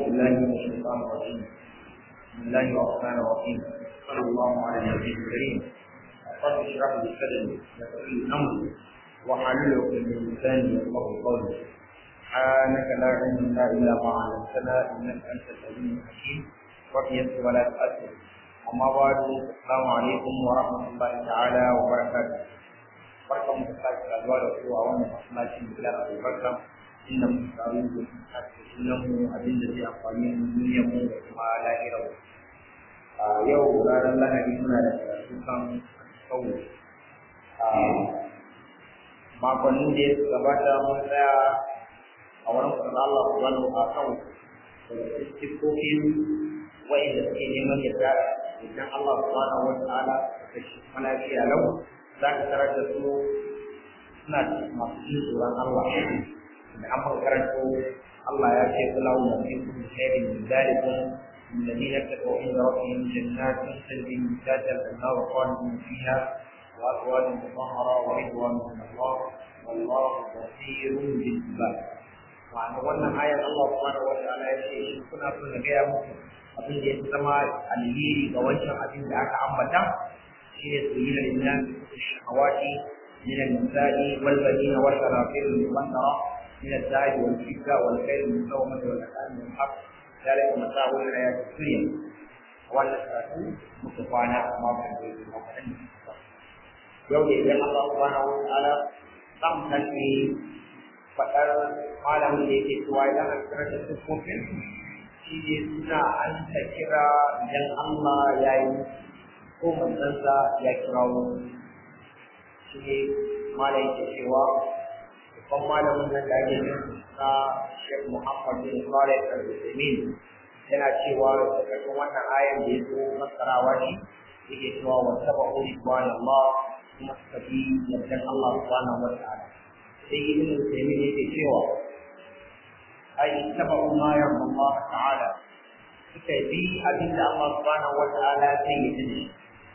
بالله من الشيطان الرجيم بسم الله الرحمن الرحيم صلى الله على النبي الكريم رب اشرح لي صدري ويسر لي امري واحلل عقدة من لساني يفقهوا قولي سبحانك لا علم لنا الا ما علمتنا انك انت العليم الحكيم وبيسر ولا تؤثر اما بعد السلام عليكم ورحمه الله تعالى وبركاته barkan mu da sake saduwa da ku a wannan masallacin bilar albarka inda mu taru da sake sunan mu abin da zai amfani mu duniyar mu da kuma lahirar mu a yau ranar lahadi muna da karatu kan kawo a makonnin da ya gabata mun tsaya a wurin kwanan Allah subhanahu wa ta'ala da sifofin wa'inda suke neman yadda idan Allah subhanahu wa ta'ala da shi mana lafiya lau za ka tarar da su suna masu jin tsoron Allah da an karanto Allah ya ce kula wa mutum khairin min dalikum الذين اتقوا عند ربهم جنات تجري من تحتها الانهار خالدين فيها وازواج مطهره ورضوان من الله والله بصير بالعباد ma'ana wannan ayar Allah subhanahu wa ta'ala ya ce in kuna so na gaya muku abin da ya zama alheri ga wancan abin da aka ambata هي زين للناس الشهوات من النساء والبنين والقناطير المقنطرة من الذهب والفضة والخيل المسومة والأنعام والحق ذلك متاع الحياة الدنيا والنساء مصطفانا ما بعد yau da idan Allah subhanahu wa ta'ala zan tashi faɗar malamin da yake cewa idan an kira da siffofin shi ne suna an ta kira idan Allah ya yi ko manzansa ya kirawo shi ne malayin ke cewa babban malamin nan da ake na Sheikh Muhammad bin Saleh Al-Uthaymeen yana cewa daga wannan ayan da ya zo masarawa ne yake cewa wa tabu ridwan Allah kuma suka bi yardan Allah subhanahu wa ta'ala sai ibn Uthaymeen yake cewa ai tabu ma yarda Allah ta'ala suka bi abinda Allah subhanahu wa ta'ala sai ya yi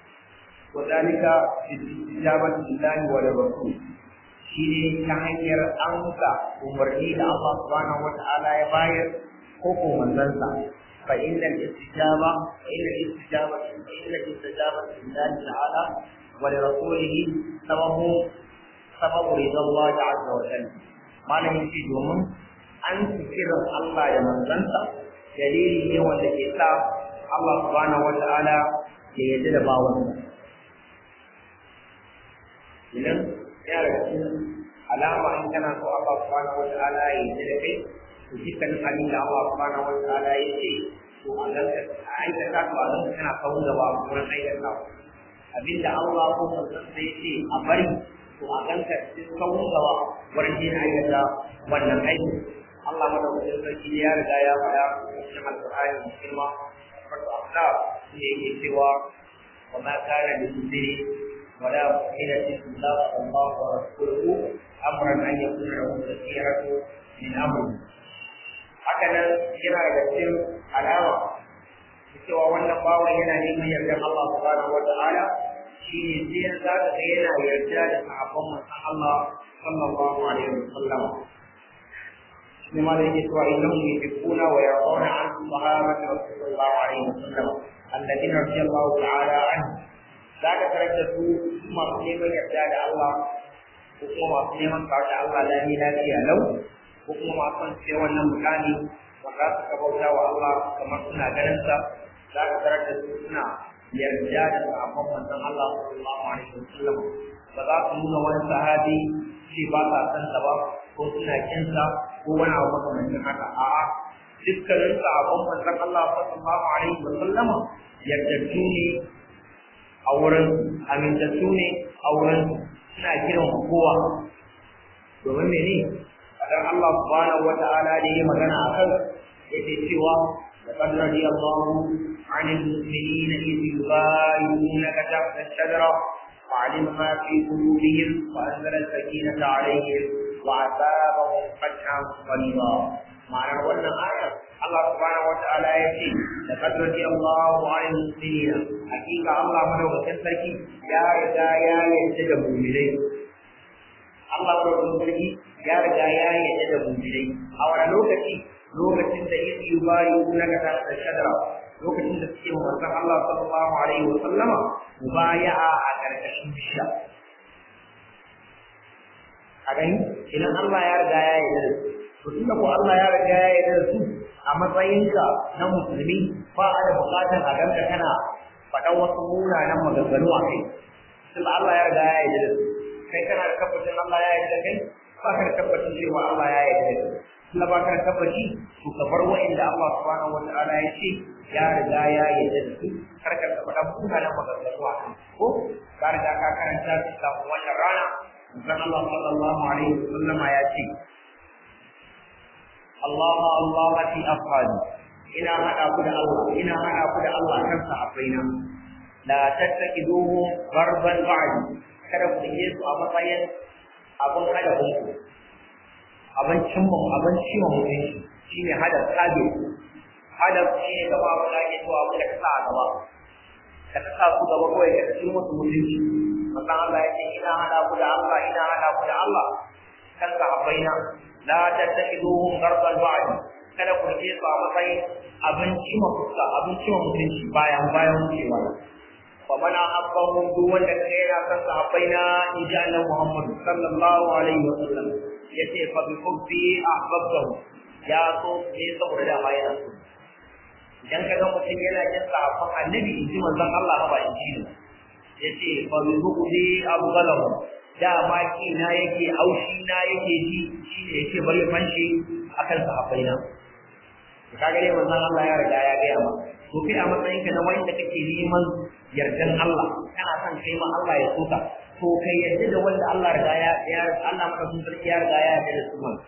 وذلك باستجابة الله ولرسوله shine ta hanyar amsa umarni da Allah subhanahu wa ta'ala ya bayar ko ko manzansa fa inna istijaba fa inna istijaba fa inna istijaba lillahi ta'ala wa li rasulihi sababu sababu ridallah azza wa jalla malamin shi domin an kira Allah da manzansa dalili ne wanda ke sa Allah subhanahu wa ta'ala ya yarda da bawansa idan ya daga cikin alama in kana so Allah subhanahu wa ta'ala ya yi da kai to dukkan abin da Allah subhanahu wa ta'ala ya ce to a ganka a aikata to a ganka kana kawo gaba a wurin aikata abin da Allah ko manzon sai ya ce a bari to a ganka cikin kawo gaba wurin yin aikata wannan aiki Allah madaukakin sarki ya riga ya faɗa cikin alƙur'ani musulma wato afda ne yake cewa wa ma kana li ولا مؤمنة إلا الله ورسوله أمرا أن يكون له الخيرة من أمره هكذا yana da cikin alama cewa wannan bawan yana neman yardar Allah subhanahu wa ta'ala shi ne sai za ka ga yana yarda da sahabban manzon Allah sallallahu alaihi wa sallam ne ma da yake cewa innahum yuhibbuna wa yarduna an sahabati sallallahu alaihi wa sallam alladhina radiyallahu ta'ala anhum za ka tarar da su masu neman yarda da Allah ko kuma masu neman kawo da Allah lami lafiya lau ko kuma masu ce wannan mutane ba za su kabauta wa Allah kamar suna ganin sa za ka tarar da su suna yarda da sahabban manzon Allah sallallahu alaihi wasallam ba za su nuna wani sahabi shi ba sa san sa ba ko suna kin sa ko wani abu makamancin haka a'a dukkanin sahabban manzon Allah sallallahu alaihi wasallam yardattu ne a wurin amintattu ne a wurin suna kiran kowa domin mene dan Allah subhanahu wa ta'ala da yi magana a kan yake cewa لقد رضي الله عن المؤمنين إذ يبايعونك تحت الشجرة وعلم ما في قلوبهم وأنزل السكينة عليهم وأثابهم فتحا قريبا معنى wannan ayar Allah subhanahu wa ta'ala ya ce da kadrati Allahu alal mu'minina hakika Allah madaukakin sarki ya riga ya yarda da mu'minai Allah madaukakin sarki ya riga ya yarda da mu'minai a wani lokaci lokacin da yake yubayyi'unaka tahta shajara lokacin da suke wa manzon Allah sallallahu alaihi wa sallama mubaya'a a karkashin bishiya a gani idan Allah ya riga ya yarda da su to tunda ko Allah ya riga ya yarda da su a matsayinka na musulmi ba a da bukatar a ganka kana faɗan wasu munanan maganganu a kai tunda Allah ya riga ya yarda da su kai kana da tabbacin Allah ya yarda da kai ba ka da tabbacin cewa Allah ya yarda da kai tunda ba ka da tabbaci to ka bar wa'inda Allah subhanahu wa ta'ala ya ce ya riga ya yarda da su kar ka faɗa munanan maganganu a kai ko ka riga ka karanta su kafin wannan rana Manzon Allah sallallahu alaihi wa sallama ya ce Allah Allah fi afhadi ina hada ku da Allah ina hada ku da Allah kan sahabbaina la tattakiduhu garban ba'di kada ku yi su a matsayin abin hada ku abin cimma abin cimma mutunci shine hada sabe hada shi ne gaba ba da ke to abu da ka sa a gaba ka ta sa su gaba kawai ka ci musu mutunci manzon Allah ya ce ina hada ku da Allah ina hada ku da Allah kan sahabbaina la tattakhiduhum garban ba'di kada ku rike su a matsayin abinci ma fuska abinci ma mutunci bayan bayan wucewa fa mana abbahum duk wanda kaga yana san sahabbaina in ji Allah Muhammad sallallahu alaihi wa sallam yace fa bi hubbi ahbabtahu ya so ne saboda da ma yana so idan kaga mutum yana jin sahabban annabi in ji manzon Allah ba in ji ne yace fa bi hubbi abghalahu dama kina yake aushi na yake ji shi ne yake bari fanshi akan sahabbaina kaga dai manzon Allah ya riga ya gaya ma to kai a matsayin ka na wanda kake neman yardan Allah kana son kai ma Allah ya soka to kai yarda da wanda Allah riga ya ya Allah maka sun sarki ya riga ya yarda da su man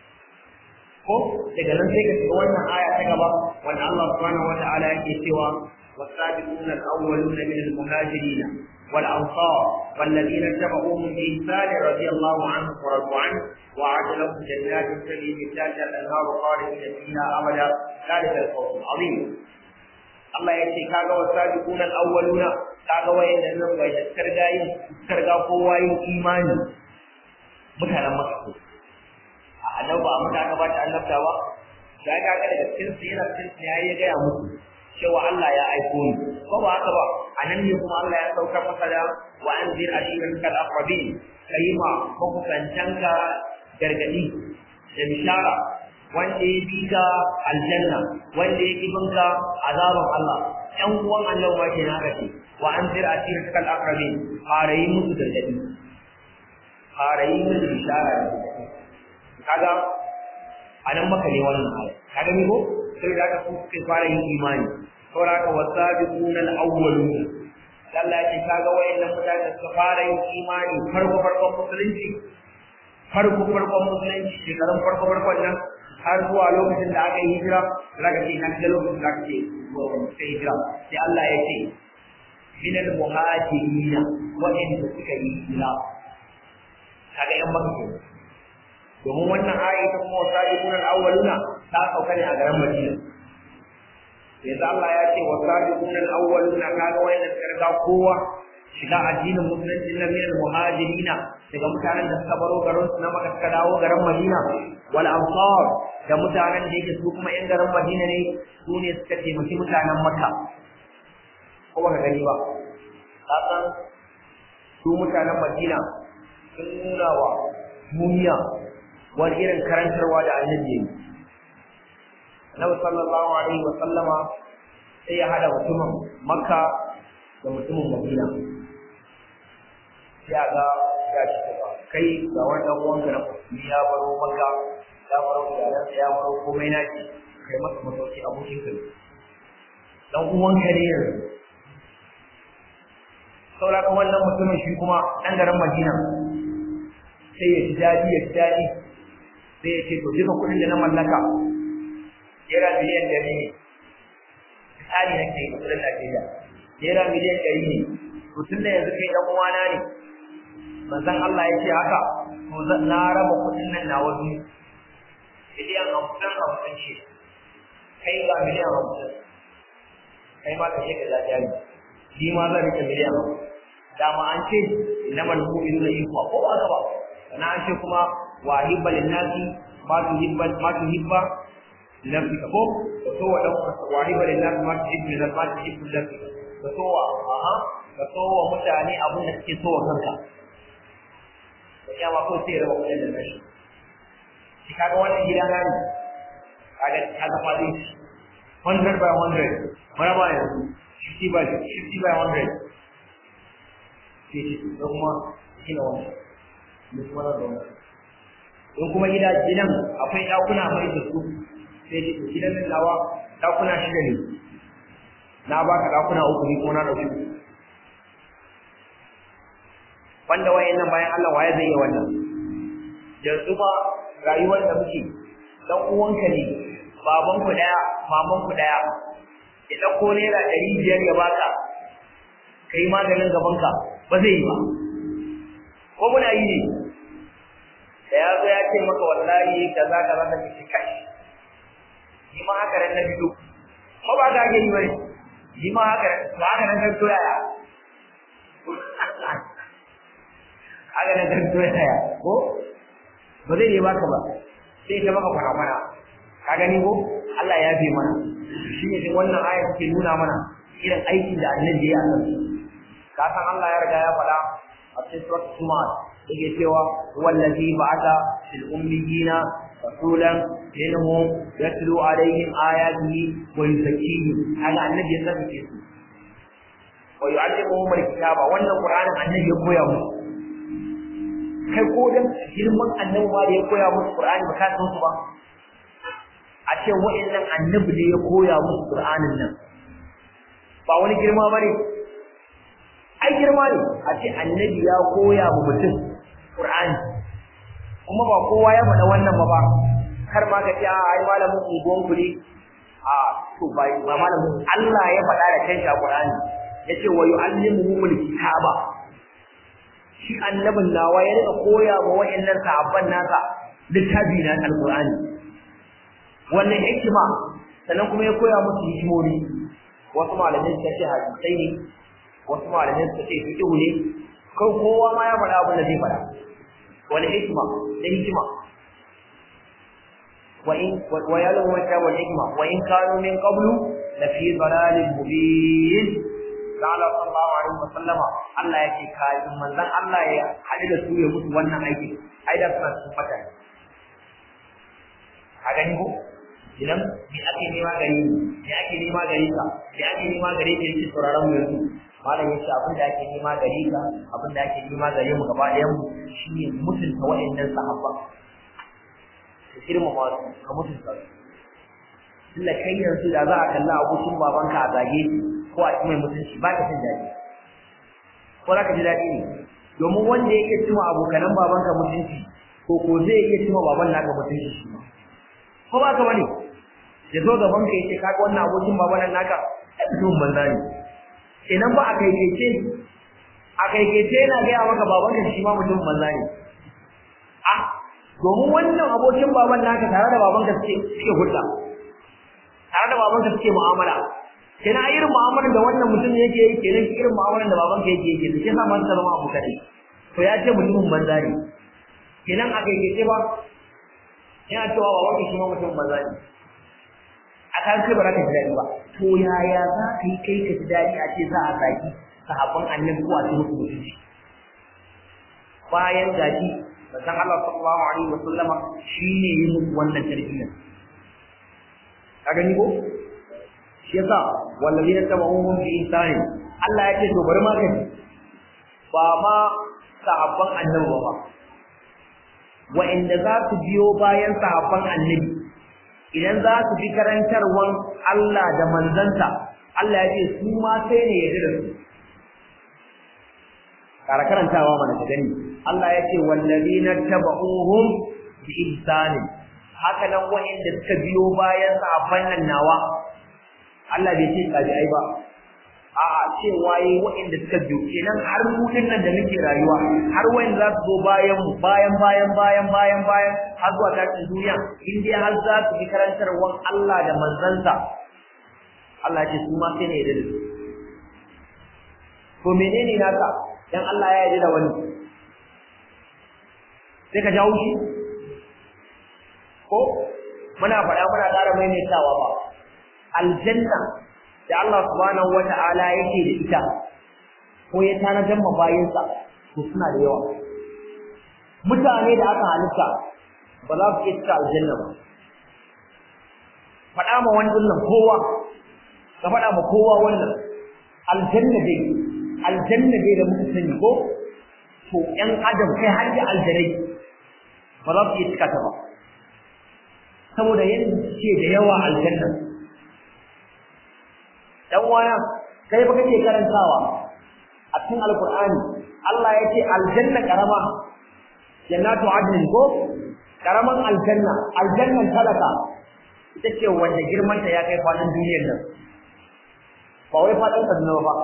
ko daga nan sai ka shiga wannan aya ta gaba wanda Allah subhanahu wata'ala yake cewa والسابقون الأولون من المهاجرين والأنصار والذين اتبعوهم بإحسان رضي الله عنهم ورضوا عنه وأعد لهم جنات تجري من تحتها الأنهار خالدين فيها أبدا ذلك الفوز العظيم Allah ya ce kaga wasabiqun al-awwaluna kaga wayannan nan wai da karga yin karga kowa yin imani mutanen Makka a annaba amma da aka bata annabta ba da kaga daga cikin su yana cikin su yayi ga ya musu cewa Allah ya aiko ni ko ba haka ba anan ne kuma Allah ya sauka masa da wa anzir ashiratka al-aqrabin kayima makusantanka gargadi da bishara wanda ya bi ka aljanna wanda ya kibin ka azaban Allah ɗan uwan Allah ma ke na kace wa anzir ashiratka al-aqrabin fara yi musu gargadi fara yi musu bishara kaga anan maka ne wannan aya kaga ni ko sai da ka kuka fara yin imani saboda ka wasabiquna al-awwalun Allah ya ce kaga wayannan mutane suka fara yin imani farko farkon musulunci farko farkon musulunci shekarun farko farkon nan har zuwa lokacin da aka yi hijira zaka ce nan da lokacin da aka ce sai hijira sai Allah ya ce min al-muhajirin wa'anda suka yi hijira kaga yan makka domin wannan aya ta kuma wasabiquna al-awwaluna ta sauka ne a garin Madina yanzu Allah ya ce wasabiquna al-awwaluna kaga wayanda suka riga kowa shiga addinin musulunci na min al-muhajirin daga mutanen da suka baro garin su na Makka suka dawo garin Madina wal ansar da mutanen da yake su kuma yan garin Madina ne su ne suka taimaki mutanen Makka ko ba ka gani ba kasan su mutanen Madina sun nuna wa duniya wani irin karantarwa da annabi ne Nabi sallallahu alaihi wa sallama sai ya hada mutumin Makka da mutumin Madina sai ga ya ci gaba kai ga wannan uwanka na musulmi ya baro Makka ya baro iyalansa ya baro komai naki kai masa masauki abokin ka dan uwanka ne yanzu saboda wannan mutumin shi kuma ɗan garin Madina sai ya ji daɗi ya ji daɗi sai ya ce to duka kuɗin da na mallaka naira miliyan ɗari ne misali na ke kuɗin Najeriya naira miliyan ɗari ne to tun da yanzu kai ɗan uwana ne manzon Allah ya ce haka to na raba kuɗin nan na wasu miliyan hamsin hamsin ce kai ga miliyan hamsin kai ma ka je ka zaɓi jari ni ma zan rike miliyan hamsin dama an ce innamal mu'minuna ikhwa ko ba haka ba na an ce kuma wa hibba linnasi ma tuhibba ma tuhibba nafsika ko ka so wa dan wahiba lillahi ma tuhibbu lil ma tuhibbu nafsika ka so wa aha ka so wa mutane abin da kake so wa kanka da kiyama ko sai raba kudin da nashi shi kaga wannan gida na ne kaga kaga fadi 100 by 100 maraba yanzu 50 by 50 by 100 sai ce don kuma gina wannan da kuma na zaune in kuma gida gidan akwai ɗakuna mai da su sai ce to gidan nan nawa ɗakuna shida ne na baka ɗakuna uku ne kuma na ɗauki wanda wayannan bayan Allah waye zai yi wannan yanzu ba rayuwar da muke dan uwanka ne baban ku daya maman ku daya ya dauko naira ɗari biyar ya baka kai maganin gaban ka ba zai yi ba ko muna yi ne da ya zo ya ce maka wallahi kaza kaza da kike kai ni ma haka ran na bido ko ba ga yi bane ni ma haka ba haka nan kan toyaya haka nan kan toyaya ko ba zai yi baka ba sai ta maka kwana ka gani ko Allah ya bi mana shi ne wannan aya take nuna mana irin aikin da annabi ya yi ka san Allah ya riga ya faɗa a cikin surat Sumar yake cewa wallazi ba'atha fil ummiyina rasulan minhum yatlu alaihim ayatihi wa yuzakkihim kaga annabi ya tsarkake su wa yu'allimuhum alkitaba wannan qur'anin annabi ya koya musu kai ko dan girman annabi ma da ya koya musu qur'ani ba ka san su ba a ce wa'annan annabi ne ya koya musu qur'anin nan ba wani girma bane ai girma ne a ce annabi ya koya wa mutum Qur'ani kuma ba kowa ya faɗa wannan ba ba kar ma ka ce a ai malamin unguwan ku ne a to ba ba malamin Allah ya faɗa da kanshi a Qur'ani yace wa yu'allimuhumul kitaba shi annabin nawa ya rika koya wa wayannan sahabban nasa littafi na alqur'ani wannan hikima sannan kuma ya koya musu hikimomi wasu malamai suka ce hadisai ne wasu malamai suka ce fiqhu ne kan kowa ma ya faɗa abin da zai faɗa wani hikima da hikima wa in wa yalu wa ta wal hikma wa in kanu min qablu la fi dalalin mubin qala sallallahu alaihi wa sallama Allah ya ce kai manzon Allah ya hadu da su ya mutu wannan aiki ai da suna cikin fata a gani ko idan me ake nema gari me ake nema gari ka me ake nema gari ka yake sauraron mu yanzu malam yace abin da ake nema gare ka abin da ake nema gare mu gaba ɗayan mu shine mutunta wa'annan sahabba ka girmama su ka mutunta su tunda kai yanzu da za a kalla abokin babanka a zage ko a ci mai mutunci ba ka jin daɗi ko za ka ji daɗi ne domin wanda yake cima abokanan babanka mutunci ko ko zai iya cima baban naka mutunci shi ma ko ba ka bane ya zo gaban ka yace kaga wannan abokin baban naka ai mutum banza ne kenan ba a kaikaice a kaikaice yana gaya maka baban ka shi ma mutum banza ne a domin wannan abokin baban naka tare da baban ka suke suke hulɗa tare da baban ka suke mu'amala kenan irin mu'amalar da wannan mutum yake yi kenan irin mu'amalar da baban ka yake yi kenan sai sa man zama abu kadai to ya ce mutumin banza ne kenan a kaikaice ba yana cewa baban ka shi ma mutum banza ne a kan kai ba za ka ji daɗi ba to yaya za ka yi kai ka ji daɗi a ce za a zaki sahabban annabi ko a ce musu mutunci bayan gashi manzon Allah sallallahu alaihi wa sallama shine yi musu wannan tarbiyyar ka gani ko shi yasa wallazina tabi'uhum bi ihsani Allah ya ce to bari ma ka ba ma sahabban annabi ba wa'inda za su biyo bayan sahabban annabi idan za su bi karantarwan Allah da manzanta Allah ya ce su ma sai ne ya da su kara karantawa mana ka gani Allah ya ce wallazina tabauhum bi ihsani haka nan wa'inda suka biyo bayan sahabban nan nawa Allah bai ce tabi'ai ba a'a cewa yi wa'inda suka biyo kenan har mu nan da muke rayuwa har wayan za su zo bayan mu bayan bayan bayan bayan bayan har zuwa tashin duniya in dai har za su bi karantarwan Allah da manzansa Allah ce su ma sai ne da su to menene naka dan Allah ya yarda da wani sai ka jawo shi ko muna faɗa muna ƙara maimaitawa ba aljanna da Allah subhanahu wata'ala yake da ita ko ya tanadar ma bayinsa to suna da yawa mutane da aka halitta ba za su iya cika aljanna ba faɗa ma wani wannan kowa ka faɗa ma kowa wannan aljanna dai aljanna dai da muka sani ko to ƴan adam kai har da aljanai ba za su iya cika ta ba saboda yadda ce da yawa aljanna dan wana kai ba kake karantawa a cikin alqur'ani Allah ya ce aljanna karama jannatu adnin ko karaman aljanna aljannan talaka ita ce wanda girman ta ya kai fadin duniyar nan ba wai fadin kaduna ba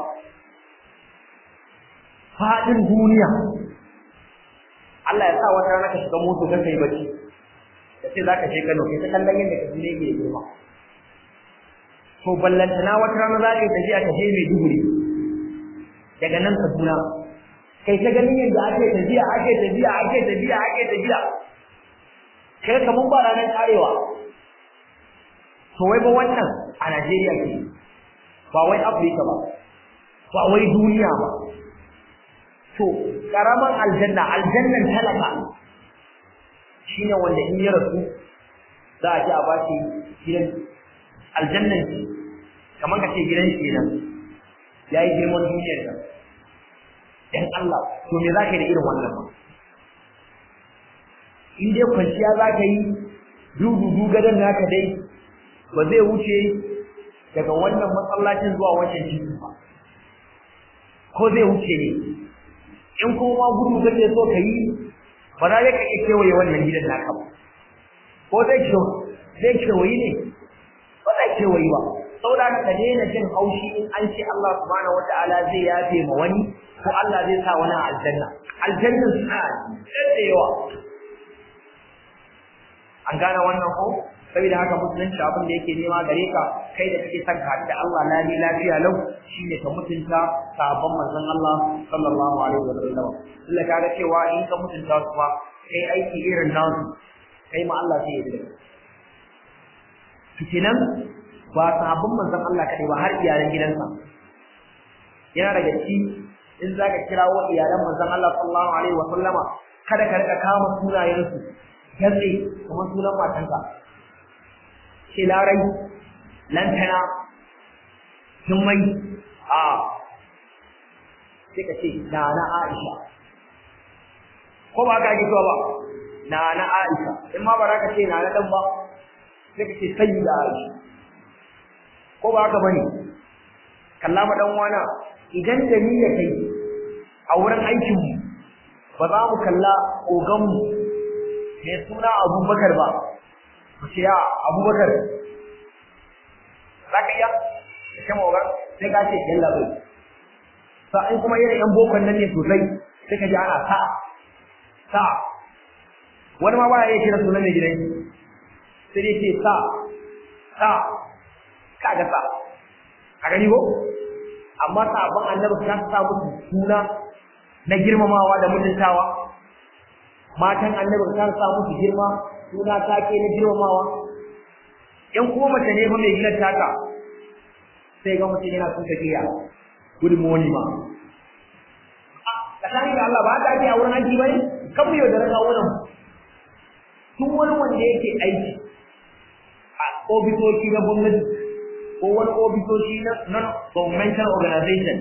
fadin duniya Allah ya sa wata rana ka shiga moto ka kai bacci da sai zaka je Kano kai ta kallon yadda ka ne ke girma to ballantana wata rana za ka yi tafiya ta je mai duguri daga nan Kaduna kai ta ganin yadda ake tafiya ake tafiya ake tafiya ake tafiya kai kaman ba ranar karewa to wai ba wannan a Najeriya ke ba wai Afirka ba ba wai duniya ba to karaman aljanna aljannan talaka shine wanda in ya rasu za a ji a bashi gidan aljannan shi kamar ka ce gidan shi kenan yayi girman duniyar nan dan Allah to me zaka yi da irin wannan ba in dai kwanciya zaka yi dudu gadan naka dai ba zai wuce daga wannan masallacin zuwa wancan titi ba ko zai wuce ne in kuma gudu kake so ka yi ba za ka iya kewaye wannan gidan naka ba ko zai ke zai kewayi ne ba zai kewayi ba saboda ka daina jin haushi in an ce Allah subhanahu wataala zai yafe ma wani ko Allah zai sa wani aljanna aljanna suna da yawa an gane wannan ko saboda haka musulunci abin da yake nema gare ka kai da kake son ka da Allah lami lafiya lau shine ka mutunta sabon manzon Allah sallallahu alaihi wa sallam illa ka ga cewa in ka mutunta su ma kai aiki irin nasu kai ma Allah zai yi fitinan ba sabon manzon Allah kadai ba har iyalan gidansa yana daga ci in zaka kirawo iyalan manzon Allah sallallahu alaihi wa sallama kada ka rika kama sunayensu galle kamar sunan matanka ce larai lantana jummai a sai ka ce na na aisha ko ba ka gito ba na na aisha in ma ba za ka ce na na dan ba sai ka ce sayi da aisha ko ba haka bane kalla ma dan wana idan da ni da kai a wurin aikin mu ba za mu kalla ogan mu mai suna abubakar ba ce ya abubakar za ka iya da kama wa sai ka ce yan labai sa in kuma irin yan bokon nan ne sosai sai ka ji ana sa sa wani ma baya iya kira sunan mai gidan sai dai ce sa sa ka ga sa a gani ko amma sabon annabi ka sa musu suna na girmamawa da mutuntawa matan annabi ka sa musu girma suna take na girmamawa in kuma mace ne fa mai gidan taka sai ga mutum yana son tafiya good morning ma tsakanin da Allah ba ta ake a wurin aiki bane kan mu yau da raka wurin tun wani wanda yake aiki a ofisoshi na gwamnati ko wani ofisoshi na non governmental organization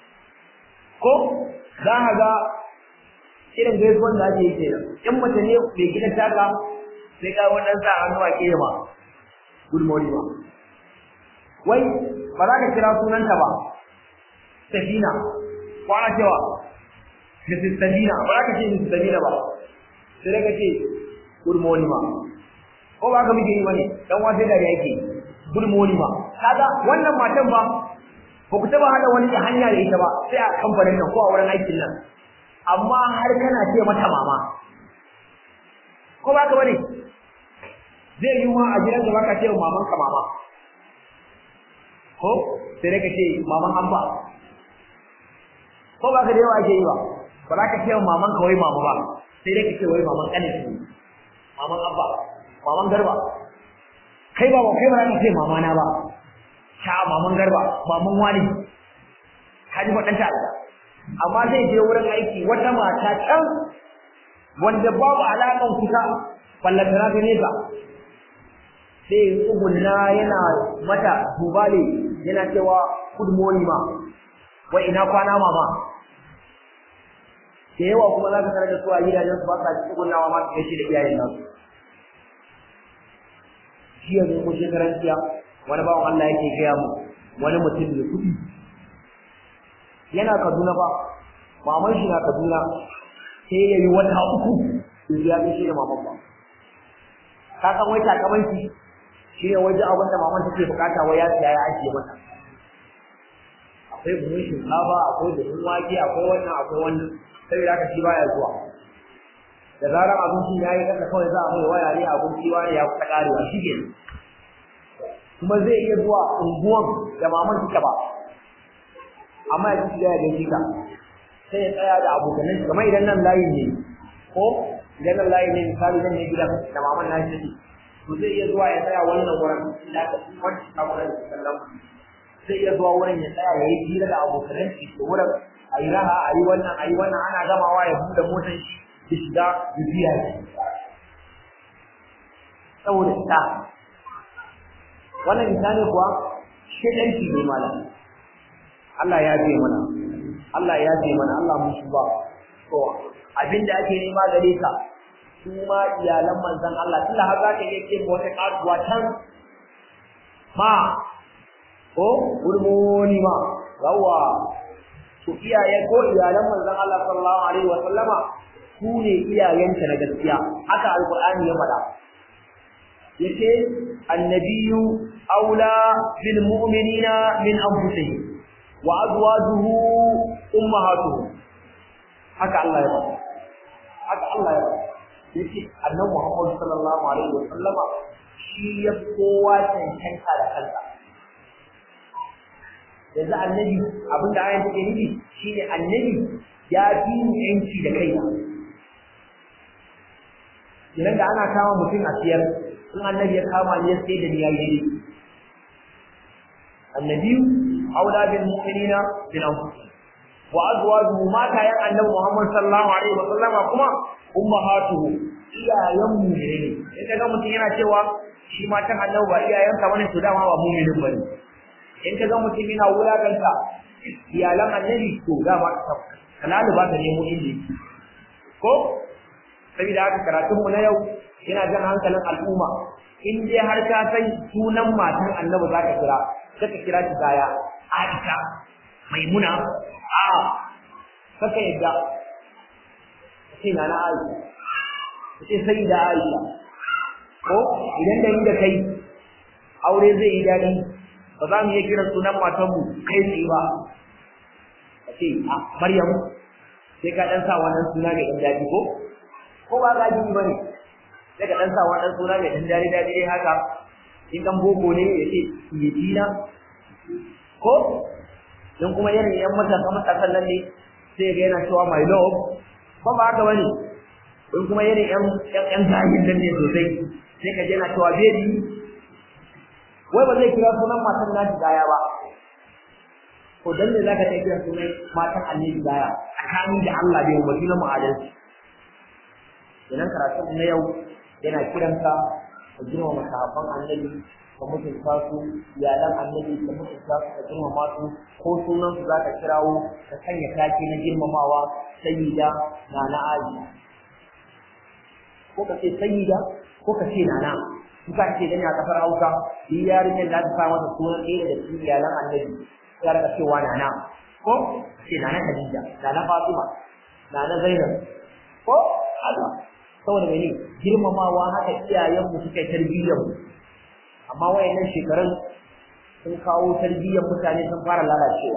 ko za ka ga irin gaisuwan da ake yi kenan in mace ne mai gidan taka sai ka wannan sa hannu a ke ma good morning ma wai ba za ka kira sunanta ba Sabina ko ana cewa Mrs. Sabina ba za ka ce Mrs. Sabina ba sai ka ce good morning ma ko ba ka muke yi bane dan wa sai da yake good morning ma kaga wannan matan ba ba ku taba hada wani hanya da ita ba sai a kamfanin nan ko a wurin aikin nan amma har kana ce mata mama ko ba ka bane zai yi ma a gidan da baka ce maman ka mama ko sai dai ka ce maman hamba ko ba ka da yawa ake yi ba ba za ka ce maman ka wai mama ba sai dai ka ce wai maman kanin su maman abba maman garba kai ba kai ba ka ce mama na ba sha maman garba maman wani ka ji waɗanta Allah amma zai je wurin aiki wata mata can wanda babu alaƙan kusa ballantana ta nesa sai tsugunna yana mata dubale yana cewa good morning ma wai ina kwana mama da yawa kuma za ka tarar da su a gidajen su ba sa tsugunnawa ma su gaishe da iyayen nasu jiya ne mun shekaran jiya wani bawan Allah yake gaya mu wani mutum mai kuɗi yana Kaduna ba maman shi na Kaduna sai ya yi wata uku bai ya gaishe da maman ba ka san wai takamanci shi ne wajen abin da maman take bukata wai ya siya ya ajiye mata akwai buhun shinkafa akwai buhun wake akwai wannan akwai wannan saboda haka shi baya zuwa da zarar abincin ya yi kasa kawai za a mai waya ne abinci wani ya kusa karewa shi ke kuma zai iya zuwa unguwan da maman take ba amma ya ci ya gaishe ka sai ya tsaya da abokanan shi kamar idan nan layin ne ko idan nan layin ne misali nan ne gidan da maman na shi to zai iya zuwa ya tsaya wannan wurin da aka kwanci a wurin sallan zai iya zuwa wurin ya tsaya ya yi hira da abokanan shi da wurin a yi raha a yi wannan a yi wannan ana gamawa ya buɗe motar shi ya shiga ya biya shi saboda ita wannan misali kuwa shedanci ne malam Allah ya ce mana Allah ya ce mana Allah mun shi ba to abinda ake nema gare ka su ma iyalan manzon Allah tunda har zaka iya ce wata kasuwa can ma ko gurmoni ma yawa to iyaye ko iyalan manzon Allah sallallahu alaihi wa sallama su ne iyayenta na gaskiya haka alqur'ani ya faɗa yace annabiyyu aula bil mu'minina min anfusihim wa azwajuhu ummahatuhum haka Allah ya faɗa haka Allah ya faɗa yace annabi Muhammad sallallahu alaihi wa sallama shi ya kowa cancanta da kansa yanzu annabi abinda ayan take nufi shine annabi ya fi yanci da kai idan da ana kama mutum a siyar in annabi ya kama ni ya sai da ni ya yi annabi aula bil mu'minina bil anfusihim wa azwajuhu mata yan annabi Muhammad sallallahu alaihi wa sallama kuma ummahatuhu iyayen mu ne in kaga mutum yana cewa shi matan annabi ba iyayensa bane to dama ba mu'minin bane in kaga mutum yana wulakanta iyalan annabi to dama kalalu ba ta nemo inda ko saboda haka karatun mu na yau yana jan hankalin al'umma in dai har ka san sunan matan annabi za ka kira kaka kira shi gaya Aisha Maimuna a kaka yadda sai na na Aisha sai sai da Aisha ko idan da inda kai aure zai yi dadi ba za mu iya kiran sunan matanmu kai tsaye ba ka ce a Maryam sai ka dan sa wannan suna mai dan dadi ko ko ba za ji bane sai ka dan sa wannan suna mai dan dadi dadi dai haka in dan boko ne ya ce yitina ko dan kuma irin yan matasa matasan nan ne sai ga yana cewa my love ko ba haka bane in kuma irin yan yan zahir nan ne sosai sai ka je yana cewa baby wai ba zai kira sunan matan nashi gaya ba ko dan ne zaka ta kira sunan matan annabi gaya tsakanin da Allah bai umarci na mu'adalci idan karatun na yau yana kiranka ka girmama sahabban annabi ka mutunta su iyalan annabi ka mutunta su ka girmama su ko sunan su zaka kirawo ka sanya take na girmamawa sayyida na na aisha ko ka ce sayyida ko ka ce nana kuka ce gani a kasar Hausa shi yarinyar da ta sa mata sunan ɗaya daga cikin iyalan annabi ya rika cewa nana ko ce nana Khadija nana Fatima nana Zainab ko haka saboda mene girmamawa haka iyayen mu suka tarbiyyar mu amma wayannan shekarun sun kawo tarbiyyar mutane sun fara lalacewa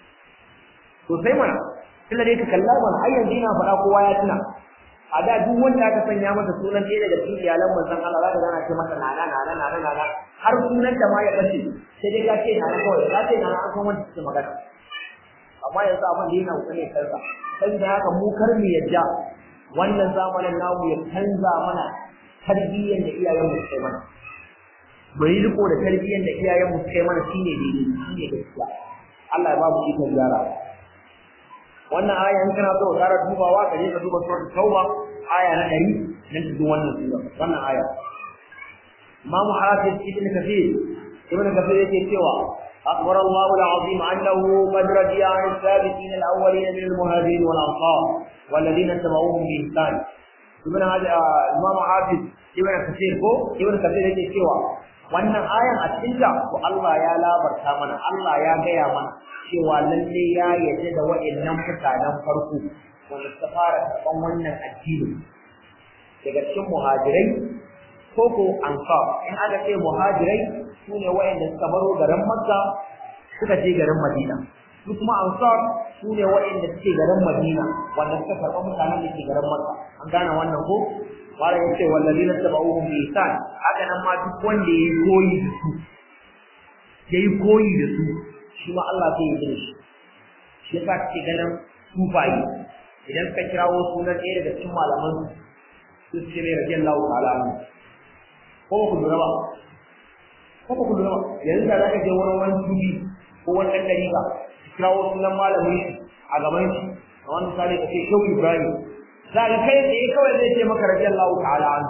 to sai mana tunda dai ka kalla mana har yanzu ina faɗa kowa ya tuna a da duk wanda aka sanya masa sunan ɗaya daga cikin iyalan manzon Allah za ka gana ce masa nana nana nana nana har sunan da ma ya bace sai dai ka ce nana kawai ka ce nana an san wanda suke magana amma yanzu abin da yana kokari kansa saboda haka mu kar mu yadda wannan zamanin namu ya canza mana tarbiyyar da iyayen mu suka mana mu yi riko da tarbiyyar da iyayen mu kai mana shine daidai shine gaskiya Allah ya ba mu ikon gyara wannan aya in kana so ka dubawa ka je ka duba suratul tauba aya na 100 nan cikin wannan sura wannan aya Imam Hafiz Ibn Kathir Ibn Kathir yake cewa أخبر الله العظيم أنه قد رضي عن السابقين الأولين من المهاجرين والأنصار والذين اتبعوهم بإحسان ابن هذا الإمام حافظ ابن كثير ko ابن كثير yake cewa wannan ayan a cikin ta ko Allah ya labarta mana Allah ya gaya mana cewa lalle ya yarda da wa'annan mutanen farko wanda suka fara karɓan wannan addini daga cikin muhajirai ko ko ansar in aka ce muhajirai sune wa'anda suka baro garin Makka suka je garin Madina su kuma ansar sune wa'anda suke garin Madina wanda suka karɓa mutanen da ke garin Makka an gane wannan ko wala yace wallazina tabauhum bi ihsan haka nan ma duk wanda yayi koyi da su yayi koyi da su shi ma Allah zai yi da shi shi yasa kake ganin sufayi idan ka kirawo sunan ɗaya daga cikin malaman su ce mai radiyallahu ta'ala ko ba ku lura ba ko ba ku lura ba yanzu da zaka je wani wani tubi ko wani ɗan dariƙa kirawo sunan malamin shi a gaban shi a wani misali ka ce shehu ibrahim za ka kai tsaye kawai zai ce maka radiyallahu ta'ala an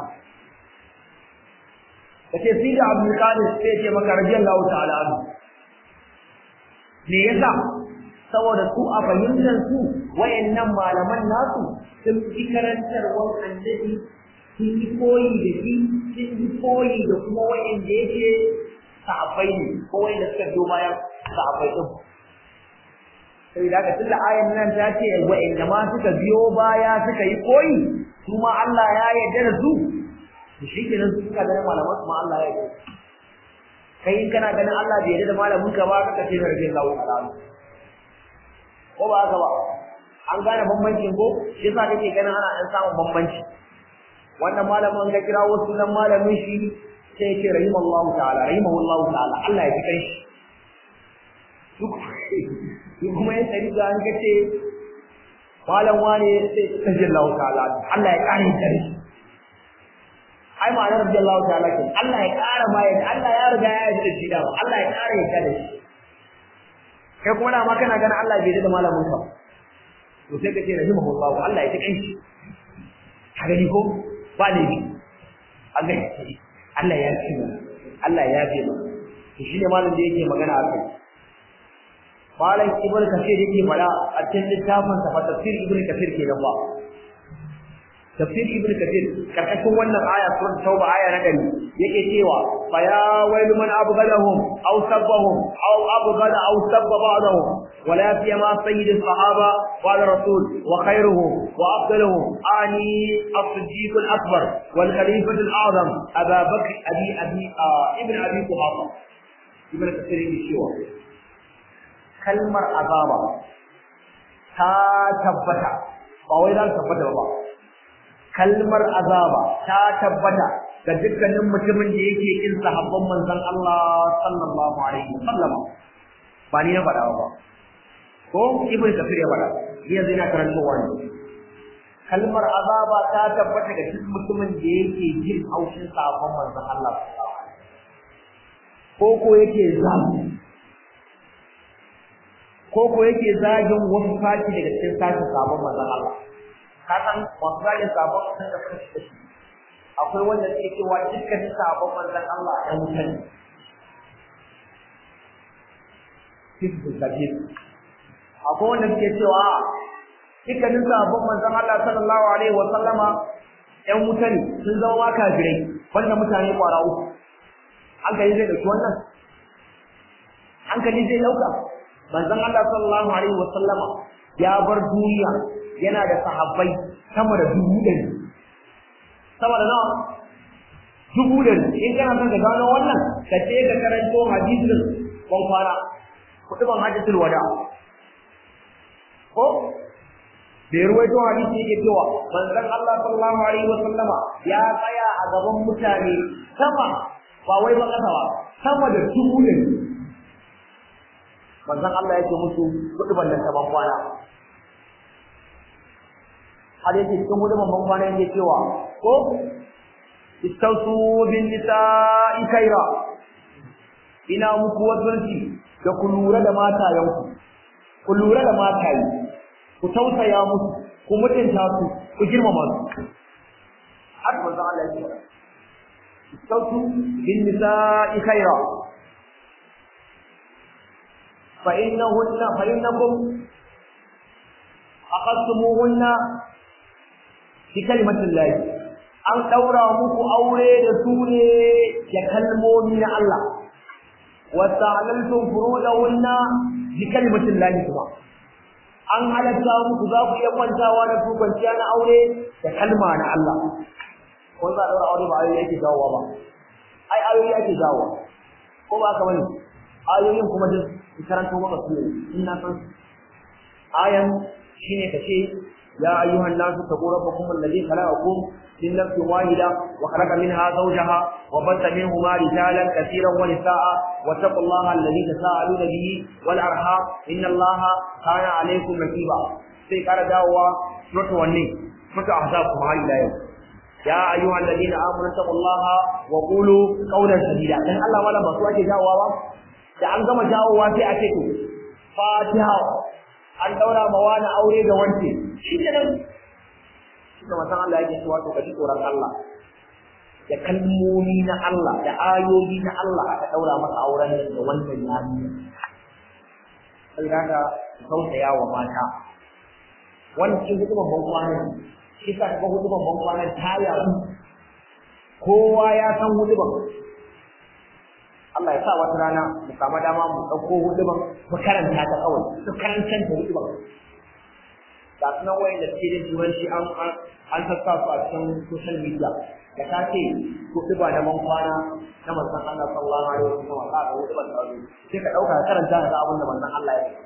ka ce sida abdul qadir sai ce maka radiyallahu ta'ala an me yasa saboda su a fahimtar su wayannan malaman nasu sun fi karantarwar annabi sun yi koyi da shi sun yi koyi da kuma wayanda yake sahabbai ne ko wayanda suka biyo bayan sahabbai din sai da tun da ayan nan ta ce wayanda ma suka biyo baya suka yi koyi su ma Allah ya yarda da su to shikenan su suka ganin malaman su ma Allah ya yarda kai in kana ganin Allah bai yarda da malamin ka ba kaka ce rage Allah ta'ala ko ba haka ba an gane bambancin ko shi yasa kake ganin ana dan samun bambanci wannan malamin ka kira wasu nan malamin shi sai ya ce rahimallahu ta'ala rahimahullahu ta'ala Allah ya ji kai shi kuma ya tsari da an kace malam wane sai radiyallahu ta'ala Allah ya kare kare ai ma'anar radiyallahu ta'ala kin Allah ya kara ma yadda Allah ya riga ya yi shi da Allah ya kare ya kare shi kai kuma da ma kana ganin Allah bai da malamin ka to sai kace rahimahullahu Allah ya kai shi ka gani ko ba ne bi Allah ya Allah ya ci Allah ya bi to shine malamin da yake magana akai malam ibnu kasir yake fada a cikin littafin sa tafsir ibnu kasir ke nan ba tafsir ibnu kasir karkashin wannan aya surat tauba aya na dari yake cewa fa ya wailu man abghadahum aw sabbahum aw abghada aw sabba ba'dahum ولا سيما سيد الصحابة قال الرسول وخيرهم وأفضلهم آني الصديق الأكبر والخليفة الأعظم أبا بكر أبي أبي آه ابن أبي قحافة ابن كثير الشيوخ kalmar azaba ta tabbata ba wai za ta tabbata ba kalmar azaba ta tabbata ga dukkanin mutumin da yake kin sahabban manzon Allah sallallahu alaihi wasallam ba ni na faɗa ba ko ibn kafir ya faɗa yanzu ina karantowa ne kalmar azaba ta tabbata ga duk mutumin da yake jin haushin sahabban manzon Allah sallallahu alaihi wasallam ko ko yake zamu ko ko yake zagin wasu sashi daga cikin sashin sabon manzon Allah ka san wasu zagin sabon sun da kashi da shi akwai wanda suke cewa dukkanin sabon manzon Allah ɗan wuta ne akwai wanda suke cewa dukkanin sabon manzon Allah sallallahu alaihi wa sallama ɗan wuta ne sun zama ma kafirai wanda mutane kwara uku hankali zai ɗauki wannan hankali zai ɗauka manzon Allah sallallahu alaihi wa sallama ya bar duniya yana da sahabbai sama da dubu ɗari sama da nawa dubu ɗari in kana son ka gano wannan ka ce ka karanto hadisin ban kwana kuɗi ban hadisul wada ko da ya ruwaito hadisi yake cewa manzon Allah sallallahu alaihi wa sallama ya tsaya a gaban mutane sama ba wai ba kasa ba sama da dubu ɗari manzon Allah yake musu kuɗi ban da ban kwana har yake cikin hudu ban kwana yake cewa ko istausu bin nisa'i kaira ina muku wasanci da ku lura da matayenku ku lura da mataye ku tausaya musu ku mutunta su ku girmama su har manzo Allah ya ce sautu bin nisa'i khaira fa innahunna fa innakum aqadtumuhunna bi kalimatin lahi an daura muku aure da su ne da kalmomi na Allah wa ta'alaltum furudahunna bi kalimatin lahi kuma an halatta muku za ku iya kwantawa da su kwanciya na aure da kalma na Allah ko za a daura aure ba ayoyi yake jawowa ba ai ayoyi yake jawowa ko ba ka bane ayoyin kuma duk karanto maka su ne in na san ayan shine kace ya ayyuhan nasu taqu rabbakum alladhi khalaqakum min nafsin wahida wa khalaqa minha zawjaha wa batha minhuma rijalan katiran wa nisaa wa taqullaha alladhi tasaaluna bihi wal arham inna allaha kana alaykum raqiba sai kara dawowa suratu wanne suratu ahzab kuma har ila yau ya ayyuhan alladhina amanu taqullaha wa qulu qawlan sadida dan Allah wala ba su ake dawowa ba da an gama dawowa sai a ce to fatiha an daura ma wani aure da wance shi ne nan shi da matan Allah yake cewa to kaji tsoron Allah da kalmomi na Allah da ayoyi na Allah aka daura masa auren nan da wannan yarinya sai kaga tausaya wa mata wannan cikin hukumar ban kwana shi ka ga hukumar ban kwana ta yaru kowa ya san hukumar Allah ya sa wata rana mu samu dama mu ɗauko huduban mu karanta ta kawai su karantar da huduban ga su nan wayan da suke da turanci an an sassa su a cikin social media da ta ce huduba na man kwana na manzon Allah sallallahu alaihi wasallam ka ga huduban da wani sai ka ɗauka ka karanta da abin da manzon Allah ya yi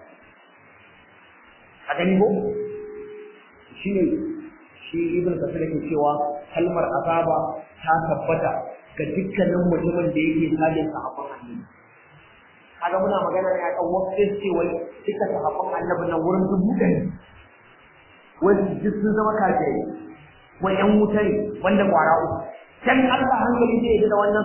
a gani ko shi ne shi ibn kasir yake cewa kalmar azaba ta tabbata ga dukkanin mutumin da yake sadin sahabban annabi kaga muna magana ne akan wasu ce wai duka sahabban annabi nan wurin dubu ɗari wani duk sun zama kafirai wai ƴan wuta ne wanda kwara uku can Allah hankali zai yi da wannan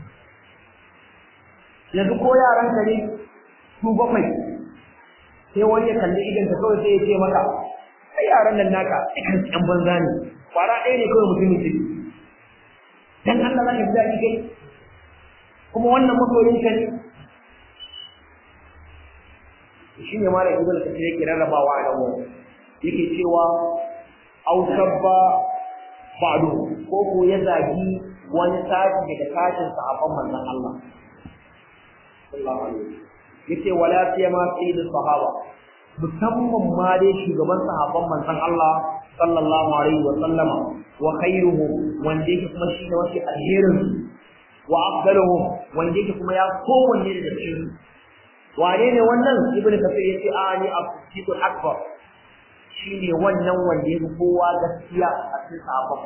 yanzu ko yaran ka ne su bakwai sai wani ya kalli idan ka kawai sai ya ce maka ai yaran nan naka dukan ƴan banza ne kwara ɗaya ne kawai mutumin ciki dan Allah zaka ji daɗi kai kuma wannan masoyin ka ne shi ne mara ibn kasir yake rarrabawa a nan wani yake cewa aw sabba ba'du ko ko ya zagi wani sashi daga sashin sahabban manzon Allah sallallahu alaihi yace wala siyama sayyid sahaba musamman ma dai shugaban sahabban manzon Allah sallallahu alaihi wa sallama wa khairuhum wanda yake kuma shi ne wasu alherin wa afdaluhum wanda yake kuma ya kowanne da cikin wane ne wannan ibnu kafir yace ani as-siddiqul akbar shine wannan wanda yake kowa gaskiya a cikin sahabban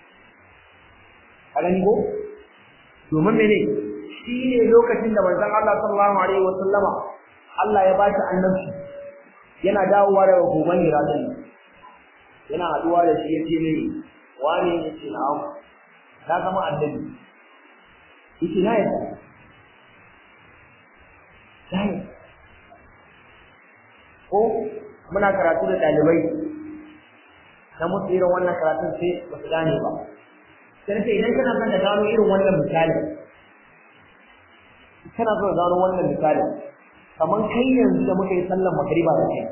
a gani ko domin mene shine lokacin da manzon Allah sallallahu alaihi wa sallama Allah ya bashi annabci yana dawowa daga goban Iradin yana haduwa da shi yace ne wani yace na'am na zama annabi yace na yadda sai ko muna karatu da dalibai na musu irin wannan karatun sai ba su gane ba sai sai idan kana son ka gano irin wannan misali kana son ka gano wannan misali kamar kai yanzu da muka yi sallar magriba da kai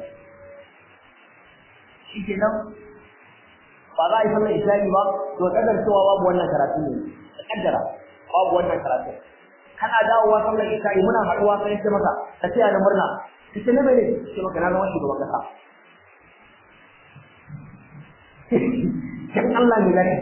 shi ke nan ba za a yi sallar isha'i ba to kadar cewa babu wannan karatu ne da kaddara babu wannan karatu kana dawowa sallar isha'i muna haɗuwa sai ce maka ka ce na murna ka ce na bai ne ce maka na zama shugaban kasa dan Allah ne zaka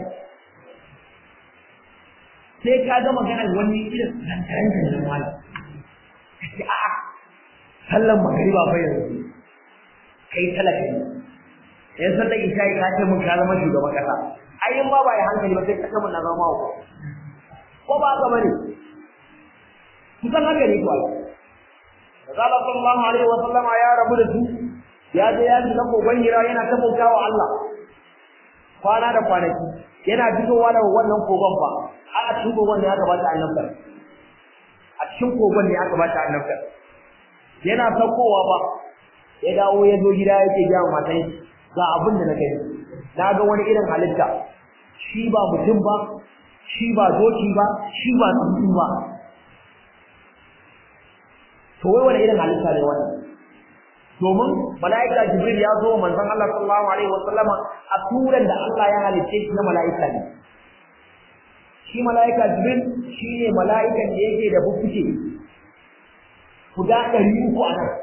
sai ka ga maganar wani irin zantaran da wani ka ce a'a sallan magariba fa yanzu kai talaka ne yan sallan isha ka ce mun ka zama shugaban kasa ai in ba ba ya hankali ba sai ka mun na zama ko ko ba ka bane kusan haka ne kuwa Rasulullah sallallahu alaihi wa sallama ya rabu da su ya je ya shiga kogon hira yana ta bautawa Allah kwana da kwanaki yana fitowa daga wannan kogon ba a cikin kogon da ya gabata annabta a a cikin kogon ne aka bata annabta yana saukowa ba ya dawo ya zo gida yake ga matan shi ga abin da na gani na ga wani irin halitta shi ba mutum ba shi ba doki ba shi ba tsuntsu ba to wai wani irin halitta ne wannan domin mala'ika jibril ya zo manzon Allah sallallahu alaihi wasallam a turan da Allah ya halicce shi na mala'ika ne shi mala'ika jibril shi ne mala'ikan da yake da bubbuke guda ɗari uku a nan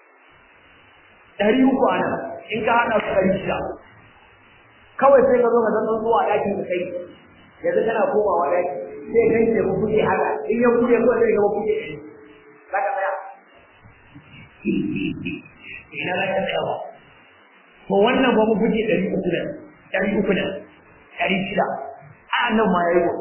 ɗari uku a nan in ka haɗa su ɗari shida kawai sai ka zo ka zan zuwa ɗakin ka kai yanzu kana komawa ɗaki sai kai da bubbuke haka in ya buɗe ko sai ga bubbuke ɗari za ka tsaya ina za ka tsaya ba to wannan ba bubbuke ɗari uku da ɗari uku da ɗari shida a nan ma ya yi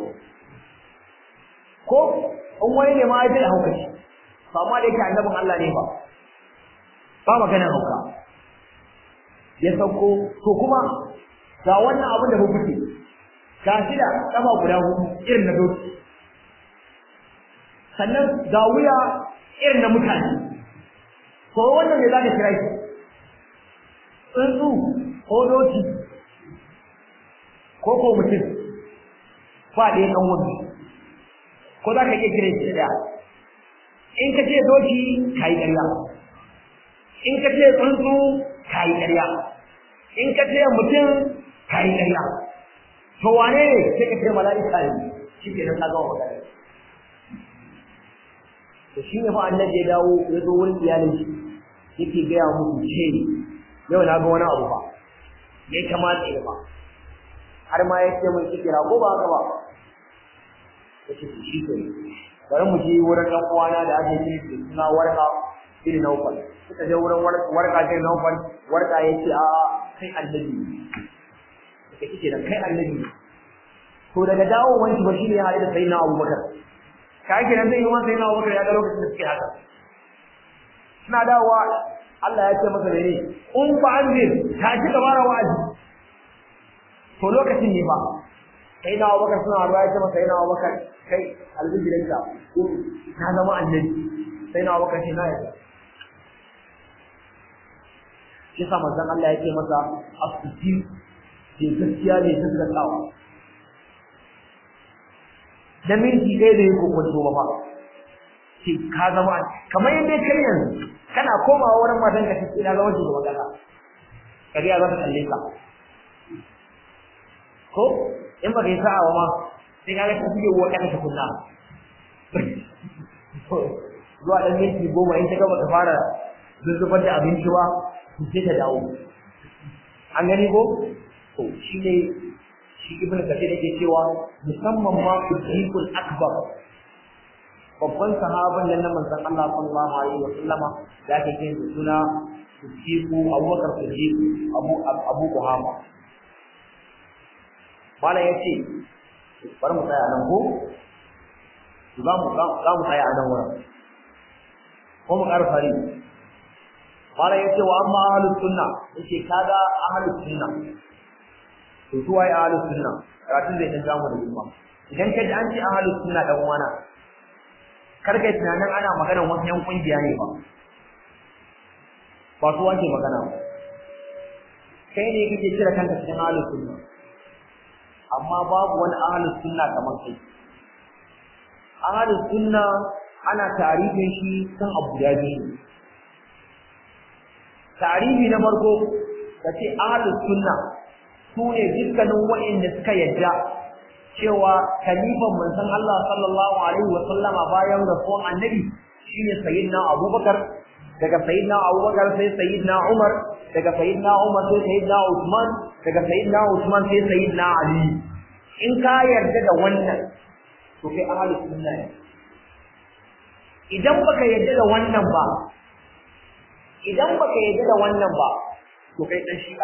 ko in wani ne ma ya jira hauka shi ba ma da yake annabin Allah ne ba ba maganar hauka ya sauko to kuma ga wannan abin da kuke ga shi da kafa guda hudu irin na doki sannan ga wuya irin na mutane ko wannan ne za ka kira shi tsuntsu ko doki ko ko mutum ba ɗaya ɗan wani ko za ka iya kira shi da in ka ce doki ka yi ƙarya in ka ce tsuntsu ka yi ƙarya in ka ce mutum ka yi ƙarya to wane ne sai ka ce mala'ika ne shi ke nan ka gama magana to shi ne fa annabi ya dawo ya zo wurin iyalin shi yake gaya musu ce yau na ga wani abu fa ya kamata ya ba har ma ya ce mun kira ko ba haka ba yace shi ke bari mu je wurin ɗan uwana da ake yi da suna warka bin naufal suka je wurin warka bin naufal warka ya ce a kai annabi suka ce da kai annabi to daga dawo wani ba shi ne ya haɗu da sayyidina abubakar ka yake nan zai yi wani sayyidina abubakar ya ga lokacin da suke haka suna dawowa Allah ya ce masa da ne in fa an ta ci gaba da wa'azi to lokacin ne ba sai na abubakar suna ruwa ya ce masa yana abubakar kai albijirinka ko na zama annabi sai na abubakar shi na yadda shi sa manzon Allah ya ce masa asusi ke gaskiya ne gaskatawa da minti ɗaya da ya kokonto ba fa ce ka zama kamar yadda kai yanzu kana komawa wurin matan ka ce na zama shugaban kasa kariya za ta kalle ka ko in ba ka yi sa'a ba ma sai ka ga ta fiye wa kana tukunna zuwa ɗan minti goma in ta gaba ta fara zuzzubar da abinci ba to sai ta dawo an gani ko to shi ne shi ibn kathir yake cewa musamman ma siddiqul akbar babban sahaban nan na manzon Allah sallallahu alaihi wa sallama da ake kin suna siddiqu abubakar siddiq abu abu kuhama malam yace bari mu tsaya nan ko za mu za mu tsaya a nan wurin ko mu ƙara fari malam yace wa amma ahlus sunna yace kaga ahlus sunna to su waye ahlus sunna karatun zai dan jamu da kuma idan ka ji an ce ahlus sunna dan uwana kar kai tunanin ana maganar wasu yan kungiya ne ba ba su wanke magana ba kai ne kake cire kanka cikin ahlus sunna amma babu wani ahlus sunna kamar kai ahlus sunna ana tarihin shi kan abu da biyu tarihi na farko kace ahlus sunna su ne dukkanin waɗanda suka yadda cewa kalifan manzon Allah sallallahu alaihi wa sallama bayan rasuwan annabi shine sayyidina Abubakar daga sayyidina Abubakar sai sayyidina Umar daga sayyidina Umar sai sayyidina Uthman daga sayyidina Uthman sai sayyidina Ali in ka yarda da wannan to kai ahlus sunna ne idan baka yarda da wannan ba idan baka yarda da wannan ba to kai dan shi'a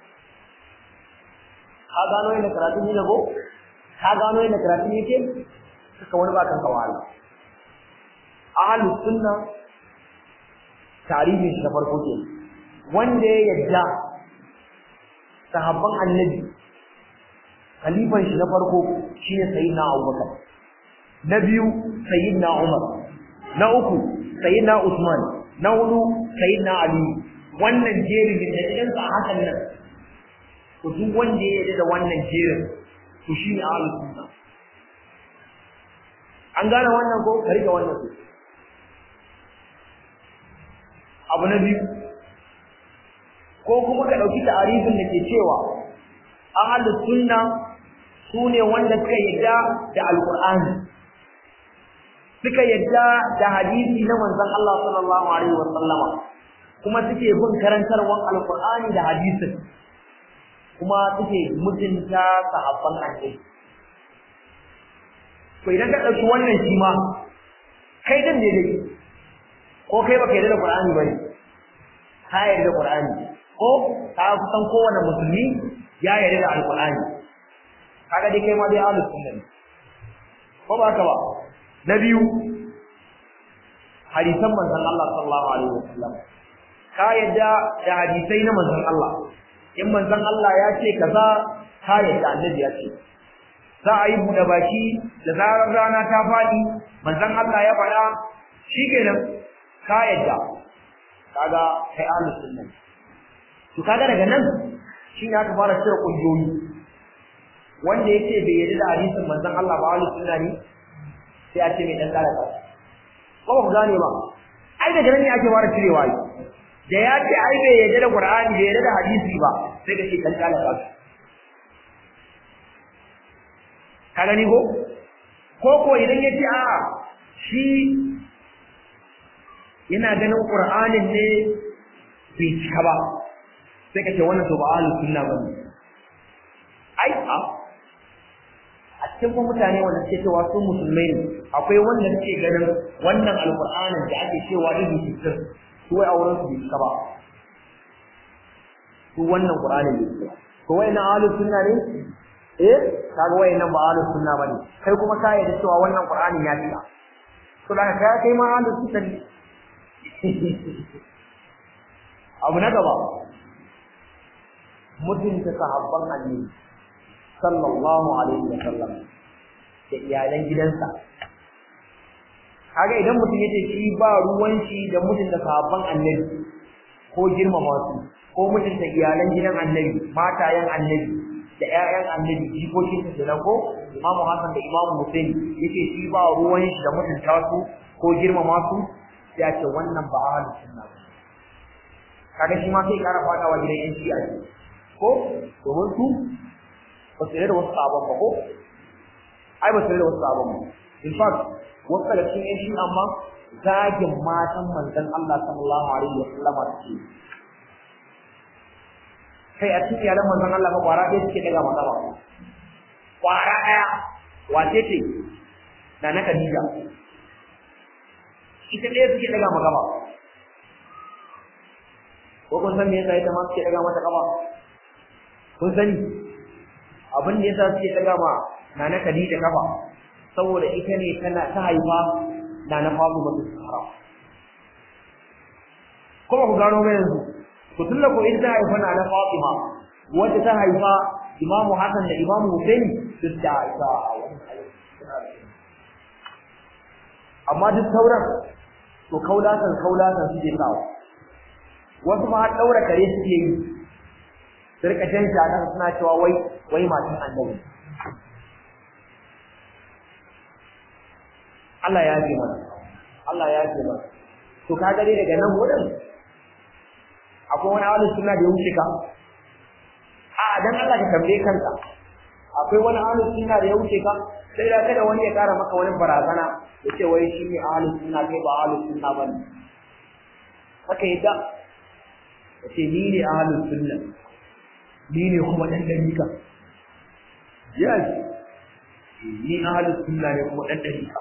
ka gano yadda karatu ne go ka gano yadda karatu ne ke suka wani bakan kawala ahlus sunna tarihin shi na farko ke wanda ya yadda sahabban annabi khalifan shi na farko shine sayyidina abubakar na biyu sayyidina umar na uku sayyidina Usman na hudu sayyidina Ali wannan jerin da cikin sa hakan nan to duk wanda ya yarda da wannan jerin to shine ahlus sunna an gane wannan ko ka rike wannan ko abu na biyu ko kuma ka dauki ta'arifin da ke cewa ahlus sunna sune wanda suka yarda da alqur'ani suka yadda da hadisi na manzon Allah sallallahu alaihi wasallama kuma suke bin karantarwar alqur'ani da hadisin kuma suke mutunta sahabban annabi to idan ka dauki wannan shi ma kai din ne dai ko kai baka yarda da qur'ani bane ka yarda da qur'ani ko ka kusan kowane musulmi ya yarda da alqur'ani kaga dai kai ma dai ahlus sunna ko ba ka ba na biyu hadisan manzon Allah sallallahu alaihi wasallam ka yadda da hadisai na manzon Allah in manzon Allah ya ce kaza ka yadda annabi ya ce za a yi buɗe baki da zarar rana ta faɗi manzon Allah ya faɗa shikenan ka yadda kaga kai ahlus sunna to kaga daga nan shine aka fara cire kungiyoyi wanda yake bai yarda da hadisin manzon Allah ba ahlus sunna ne sai a ce mai dan kala ka ko ba ku gane ba ai daga nan ne ake fara cirewa yi da ya ce ai bai yarda da Qur'ani bai yarda da hadisi ba sai ka ce dan kala ka ka gani ko ko ko idan ya ce a'a shi yana ganin Qur'anin ne bai cika ba sai ka ce wannan to ba ahlus sunna bane ai a a cikin kuma mutane wanda suke cewa su musulmai ne akwai wanda suke ganin wannan alqur'anin da ake cewa irin sittin su wai auren su bai ba su wannan qur'anin ne suke ko wai na ahlus sunna ne eh kaga wai nan ba ahlus sunna bane kai kuma ka yarda cewa wannan qur'anin ya cika to da ka kai ma ahlus sunna ne abu na gaba mutunta sahabban annabi sallallahu alaihi wa sallam da iyalan gidansa kaga idan mutum yace shi ba ruwan shi da mutunta sahabban annabi ko girmama su ko mutunta iyalan gidan annabi matayen annabi da ƴaƴan annabi jikokin su da ko imamu hasan da imamu husaini yace shi ba ruwan shi da mutunta su ko girmama su ya ce wannan ba ahlus sunna ba kaga shi ma sai kara fadawa gidan yan shi'a ko domin su ba su da wasu sabon ba ko ai ba su da wasu sabon ba in fact wasu daga cikin yan shi'a amma zagin matan manzon Allah sallallahu alaihi wa sallama suke kai a cikin yaran manzon Allah ba kwara ɗaya suke daga masa ba kwara ɗaya wace ce na na Khadija ita ɗaya suke daga maka ba ko kun san me yasa ita ma suke daga mata kaba kun sani abin da yasa suke daga ma nana Khadija kafa saboda ita ne tana ta haifa nana Fatima ta Sahara kuma ku gano mai yanzu ku tulla ko ita haifa nana Fatima wanda ta haifa Imam Hassan da Imam Hussein duk da ita amma duk sauran to kaulatan kaulatan suke sawa wasu ma har daura kare suke yi su rika jan shakan suna cewa wai wai matan annabi Allah ya ji mana Allah ya ji mana to ka gare daga nan wurin akwai wani ahlus sunna da ya wuce ka a dan Allah ka tambaye kanka akwai wani ahlus sunna da ya wuce ka sai da kada wani ya kara maka wani barazana ya ce wai shi ne ahlus sunna kai ba ahlus sunna bane haka yadda ya ce ni ne ahlus sunna ni ne kuma dan dalika yes ni ahlus sunna ne kuma dan dalika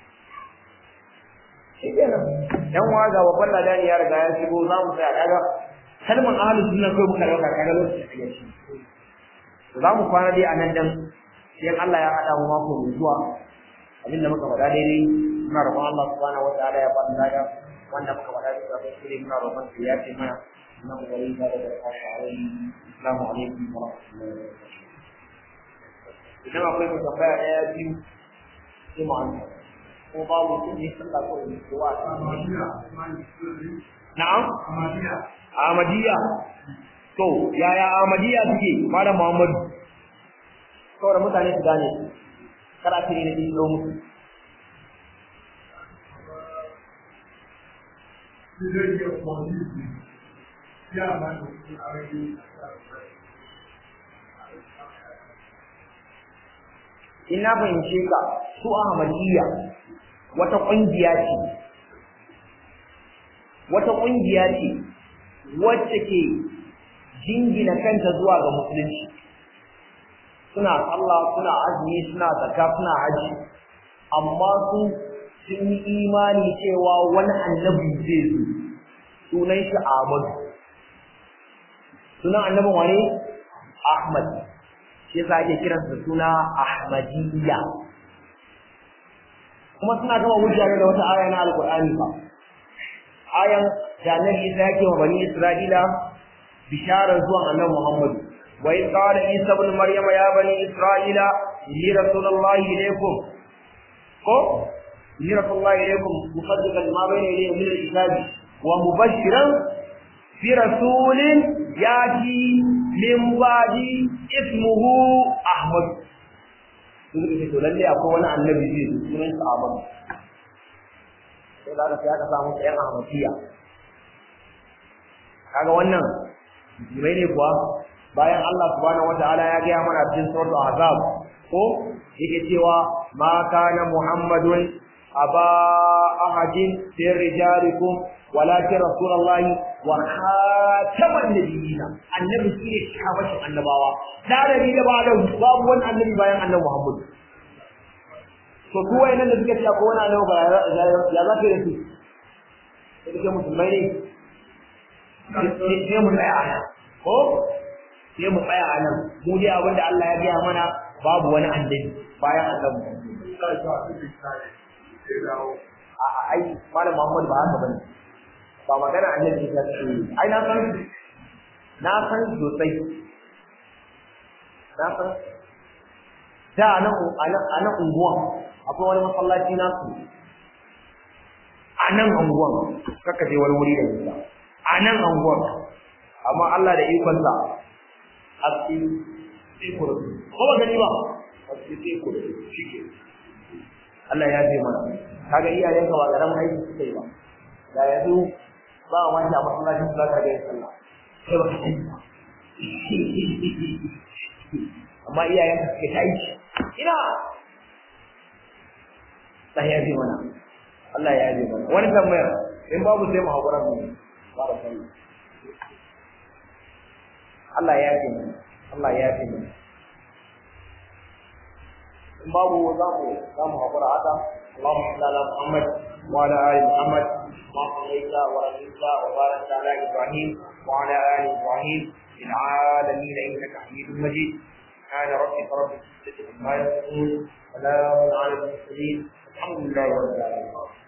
shi kenan dan waga babban ladani ya riga ya shigo za mu tsaya kaga kalmar ahlus sunna kai muka dauka kaga lokacin da yake za mu kwana dai a nan dan sai Allah ya hada mu mako mai zuwa abin da muka faɗa daidai muna roƙon Allah subhanahu wa ta'ala ya bada lada wanda muka faɗa da sabon shiri muna roƙon sa ya ce mana na kokari da da alaihi assalamu alaikum wa rahmatullahi wa barakatuh idan akwai mu tambaya ɗaya biyu sai mu amsa ko babu mutum ne sallah ko ne ko wa na'am Ahmadiyya to yaya Ahmadiyya suke malam Muhammadu saboda mutane su gane kada kire ne din musu ina fahimce ka su Ahmadiyya wata ƙungiya ce wata ƙungiya ce wacce ke jingina kanta zuwa ga musulunci suna sallah suna azumi suna zakka suna haji amma su sun yi imani cewa wani annabi zai zo sunan shi Ahmadu sunan annabin wane Ahmad shi yasa ake kiransa da suna Ahmadiyya kuma suna gama hujja da wata aya na Alƙur'ani fa ayan da Annabi Isa yake wa bani Isra'ila bisharar zuwan Annabi Muhammad wa in qala Isa ibn Maryam ya bani Isra'ila inni rasulullahi ilaykum ko inni rasulullahi ilaykum musaddiqan lima bayna yadayhi min al-kitabi wa mubashiran fi rasulin yati min ba'di ismuhu Ahmad sun suka ce to lalle akwai wani annabi zai zo sunan sa Ahmad sai da aka aka samu ɗayan Ahmadiyya kaga wannan jirai ne kuwa bayan Allah subhanahu wataala ya gaya mana cikin suratul ahzab ko yake cewa ma kana muhammadun aba ahadin min rijalikum walakin rasulullahi wa khataman nabiyina annabi shine kamashin annabawa da nabi da ba babu wani annabi bayan annabi muhammad to su wayannan da suka ce ko wani annabi ba ya za ka yi da su sai kake musulmai ne sai mu tsaya a nan ko sai mu tsaya a nan mu dai abin da Allah ya gaya mana babu wani annabi bayan annabi a'a ai malam Muhammad ba haka bane ba magana annabi ta ce ai na san na san sosai na san da nan a nan unguwan akwai wani masallaci na su a nan unguwan kaka je wani wuri da nisa a nan unguwan amma Allah da ikonsa a cikin sai kurdu ko ba gani ba a cikin sai kurdu shike Allah ya je mana kaga iyayenka ba karamin aiki suka yi ba da yanzu ba a wani a masallacin su zaka ga yin sallah sai ba ka sani ba amma iyayenka suke ta aiki ina sai ya je mana Allah ya je mana wani tambayar in babu sai mu hakura mu ba da sallah Allah ya je mana Allah ya je mana in babu za mu za mu hakura haka اللهم صل على محمد وعلى ال محمد كما صليت ورحمت وباركت على ابراهيم وعلى ال ابراهيم في العالمين انك حميد مجيد سبحان ربك رب العزه عما يصفون سلام على المرسلين الحمد لله رب العالمين